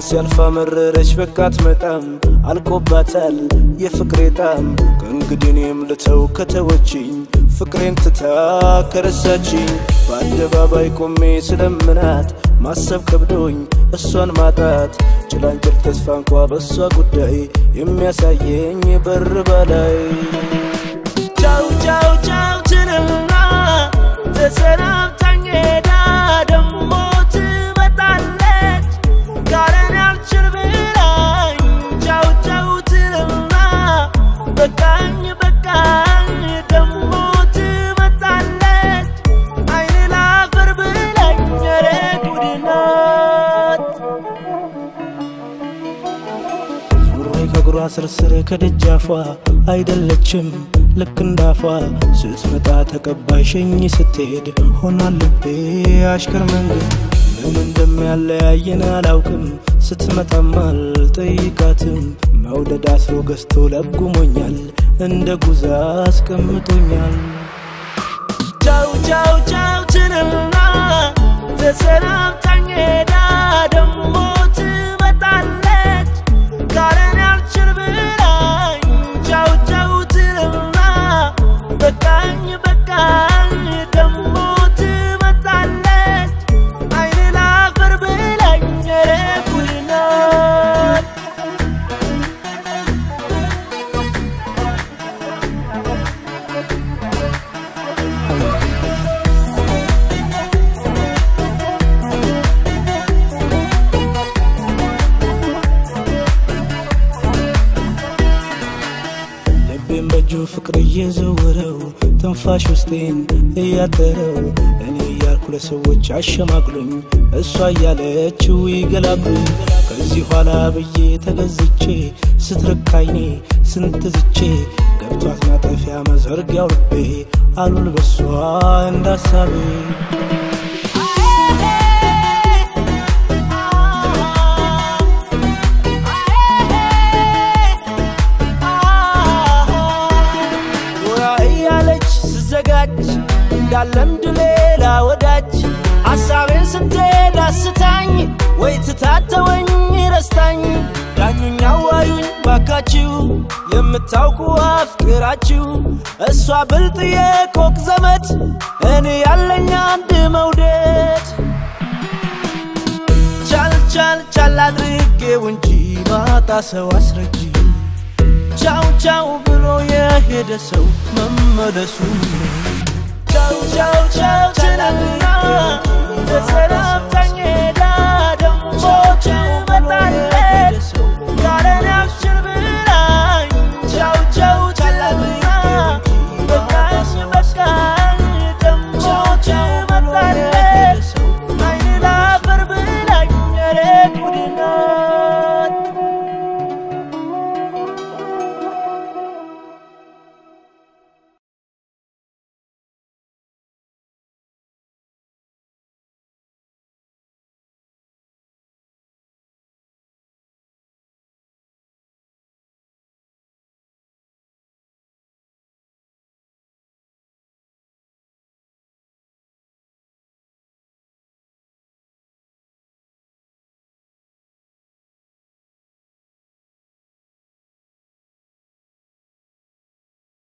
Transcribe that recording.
ሲያልፋ መረረች በቃ አትመጣም አልቆባታል የፍቅሬ ጣም ከእንግዲህ እኔም ልተው ከተወችኝ ፍቅሬን ትታ ከረሳችኝ በአደባባይ ቆሜ ስለምናት ማሰብ ከብዶኝ እሷን ማጣት ጭላንጭል ተስፋ እንኳ በእሷ ጉዳይ የሚያሳየኝ በር በላይ ቻው ቻው ቻው ትልና ተሰናብታኝ ሄዳ ደሞ ትመጣለች ካለን ያልችል ብላኝ ቻው ቻው ትልና በቃኝ በቃኝ ደሞ ትመጣለች አይን ላፈር ብላኝ ኧረ ጉድ ናት ዙሬ ከእግሯ ስርስር ከደጃፏ አይደለችም ልክ እንዳፏ ስትመጣ ተቀባይ ሸኝ ስትሄድ ሆኗል ልቤ አሽከር መንገድ ምን እንደሚያለያየን አላውቅም ስትመጣም አልጠይቃትም መውደድ አስሮ ገዝቶ ለጉሞኛል እንደ ጉዛ አስቀምጦኛል ቻው ቻው ቻው ትልና ተሰናብታኝ ሄዳ ደሞ ትመጣለች ካለን ያልችል ብላኝ ቻው ቻው ትልና በቃኝ በቃኝ ደሞ ትመጣለች አይን ላፈር ብላኝ ኧረ ጉድ ናት ልቤን በእጁ ፍቅር እየዘወረው ትንፋሽ ውስጤን እያጠረው እኔ እያልኩ ለሰዎች አሸማቅሉኝ እሷ እያለችው ይገላግሉኝ ከዚህ ኋላ ብዬ ተገዝቼ ስትርካይኔ ስንት ዝቼ ገብቷት ማጠፊያ መዘርጊያው ልቤ አሉል በሷ እንዳሳቤ ጎራ እያለች ስዘጋጅ እንዳለምድ ሌላ ወዳጅ ሐሳቤን ስትሄድ አስታኝ ወይ ትታተወኝ ረስታኝ ዳኙኝ አዋዩኝ ባካችሁ የምታውቁ አፍቅራችሁ እሷ ብልጥ የኮክ ዘመድ እኔ ያለኝ አንድ መውደድ ቻል ቻል ቻል አድርጌው እንጂ ማጣ ሰው አስረጂ ቻው ቻው ብሎ የሄደ ሰው መመለሱ ቻው ቻው ቻው ትናንትና ተሰናብታኝ ሄዳ ደሞ ትመጣለች